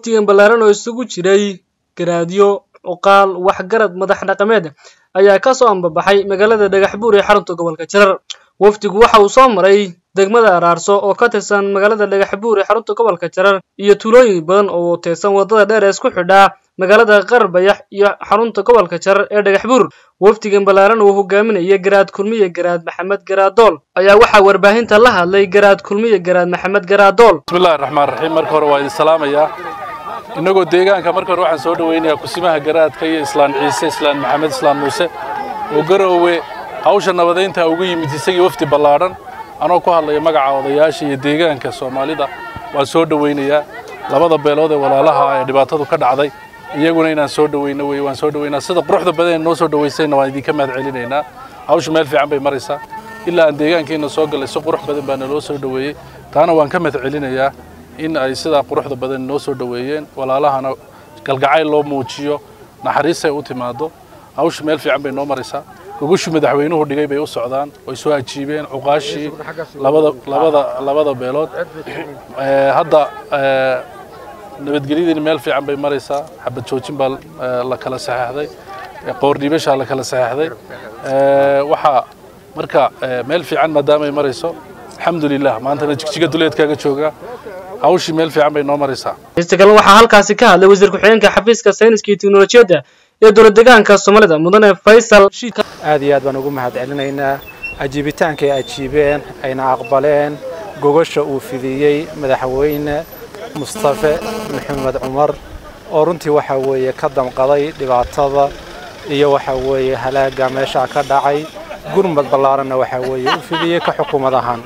wafdigan ballaaran oo isugu jiray garaadyo cuqaal waxgarad madax dhaqameed ayaa ka soo ambabaxay magaalada dhagaxbuur ee xarunta gobolka jarar wafdigu waxa uu soo maray degmada araarso oo ka tirsan magaalada dhagaxbuur ee xarunta gobolka jarar iyo tuulooyin badan oo teesan waddada dheer ee isku xidhaa magaalada qarbayax iyo xarunta gobolka jarar ee dhagaxbuur wafdigan ballaaran uu hogaaminaya garaad kulmiye garaad maxamed garaadool ayaa waxaa warbaahinta la hadlay garaad kulmiye garaad maxamed garaadool bismillahi raxmaan raxiim marka hore waa idin salaamayaa innagoo deegaanka marka hore waxaan soo dhowaynayaa kusimaha garaadka iyo islaan ciise islaan maxamed islaan muuse oo garoowe hawsha nabadaynta ugu yimid isagii wafdi ballaadhan anoo ku hadlaya magaca odayaasha iyo deegaanka soomaalida waan soo dhowaynayaa labada beelood ee walaalaha ee dhibaatadu ka dhacday iyaguna inaan soo dhowayno wey waan soo dhowaynaa sida quruxda badan ee noo soo dhowaysayna waan idinka mahad celinaynaa hawsha meel fiican bay maraysaa ilaa aan deegaankeena soo gallay si qurux badan baa naloo soo dhoweeyey taana waan ka mahad celinayaa in ay sidaa quruxda badan noo soo dhoweeyeen walaalahana galgacayl loo muujiyo naxariis ay u timaado hawsha meel fiican bay noo maraysaa gogushii madaxweynuhu dhigay bay u socdaan way soo ajiibeen cuqaashii labada labada labada beelood hadda nabadgelyadiina meel fiican bay maraysaa xabad joojin baa la kala saxeexday qoordhiibashaa la kala saxeexday waxaa marka meel fiican maadaamay marayso alxamdulilah maantana jigjiga duleedkaaga jooga hawshii meel fiican bay noo maraysaa hista kale waxaa halkaasi ka hadlay wasiir ku-xigeenka xafiiska sayniska iyo teknolojiyadda ee dowlad deegaanka soomaalida mudane faysal aad iyo aad baan ugu mahad celinaynaa ajiibitaanka ay ajiibeen ayna aqbaleen gogasha uu fidiyey madaxweyne mustafe maxamed cumar oo runtii waxaa weeye ka damqaday dhibaatada iyo waxaa weeye halaaga meeshaa ka dhacay gurmad ballaaranna waxaa weeye u fidiyey ka xukuumad ahaan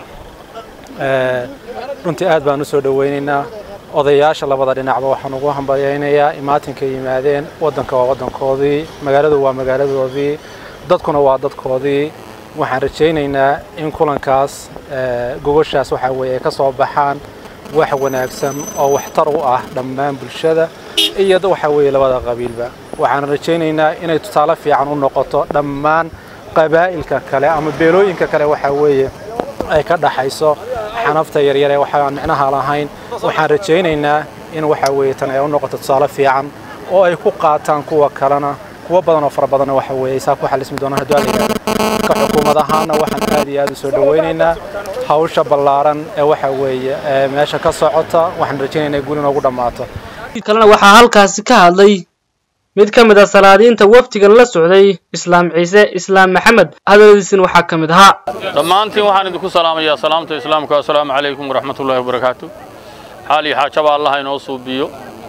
runtii aad baan u soo dhowaynaynaa odayaasha labada dhinacba waxaan ugu hambalyaynayaa imaatinka yimaadeen waddanka waa waddankoodii magaaladu waa magaaladoodii dadkuna waa dadkoodii waxaan rajaynaynaa in kulankaas gogoshaas waxaa weeye ay ka soo baxaan wax wanaagsan oo waxtar u ah dhammaan bulshada iyo waxaa weeye labada qabiilba waxaan rajaynaynaa inay tusaale fiican u noqoto dhammaan qabaa'ilka kale ama beelooyinka kale waxaa weeye ay ka dhaxayso xanafta yaryar ee waxaan micnaha lahayn waxaan rajaynaynaa in waxaa weeye tan ay u noqoto tusaale fiican oo ay ku qaataan kuwa kalena kuwa badan oo fara badanna waxa weeye saa ku xalismi doonaan hadduu aligaa ka xukuumad ahaana waxaan aad iyo aad u soo dhowaynaynaa hawsha ballaaran ee waxa weeye meesha ka socota waxaan rajaynaynaa guul inoogu dhammaato kalena waxaa halkaasi ka hadlay mid ka mid a salaadiinta wafdigan la socday islaam ciise islaam maxamed hadaladiisina waxaa ka mid ahaa dhammaantiin waxaan idinku salaamayaa salaamta islaamka assalaamu calaykum waraxmat ullahi wabarakaatu xaal iyo xaajaba allaha inoo suubiyo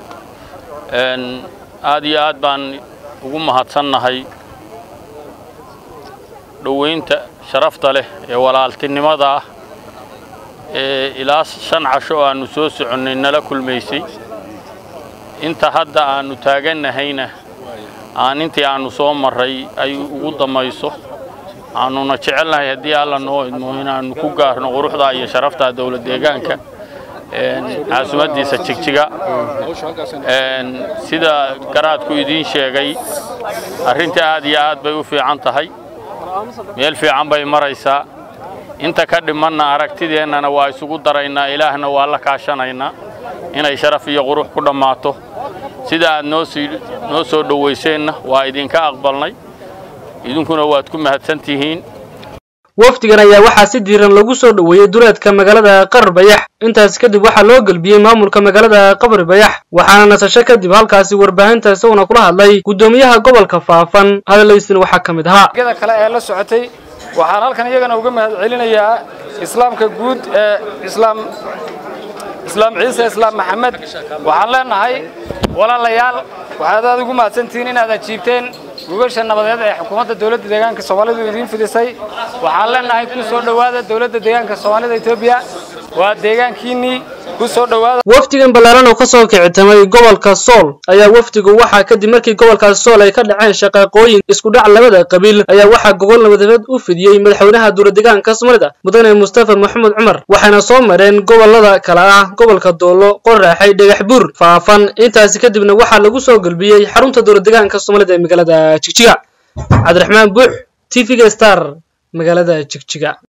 aad iyo aad baan ugu mahadsannahay dhowaynta sharafta leh ee walaaltinimada ah ee ilaa shan casho oo aannu soo soconnay nala kulmaysay inta hadda aannu taagannahayna aan intii aannu soo marray ay ugu dammayso aannuna jecelnahay haddii alla noo idmo inaannu ku gaarno quruxda iyo sharafta dowlad deegaanka caasimaddiisa jigjiga sida garaadku idiin sheegay arrinta aad iyo aad bay u fiican tahay meel fiican bay maraysaa inta ka dhimanna aragtideennana waa isugu daraynaa ilaahna waa la kaashanaynaa inay sharaf iyo qurux ku dhammaato sida aad noo soo dhowayseenna waa idinka aqbalnay idinkuna waad ku mahadsan tihiin wafdigan ayaa waxaa si diiran lagu soo dhoweeyey duleedka magaalada qarbayax intaas kadib waxaa loo gelbiyey maamulka magaalada qabribayax waxaana nasasho kadib halkaasi warbaahinta isaguna kula hadlay guddoomiyaha gobolka faafan hadalaysina waxaa ka mid ahaa gada kale ee la socotay waxaan halkan iyagana uga mahad celinayaa islaamka guud ee islaam islaam ciise islaam maxamed waxaan leenahay walaalayaal waxaad aad ugu mahadsantihiin inaad ajiibteen gugasha nabadeed ee xukuumadda dowladda deegaanka soomaalidu idiin fidisay waxaan leenahay ku soo dhowaada dowladda deegaanka soomaalida etoobiya waa deegaankiinnii ku soo dhowaada wafdigan ballaaran oo ka soo kicitamay gobolka sool ayaa wafdigu waxaa kadib markii gobolkaas sool ay ka dhaceen shaqaaqooyin isku dhac labada qabiil ayaa waxaa gobol nabadeed u fidiyey madaxweynaha dowladdeegaanka soomaalida mudane mustafa maxamed cumar waxayna soo mareen gobolada kale ah gobolka doolo qoraaxay dhagax buur faafan intaasi kadibna waxaa lagu soo gelbiyey xarunta dowladdeegaanka soomaalida ee magaalada jigjiga cabdiraxmaan buux t v-ga star magaalada jigjiga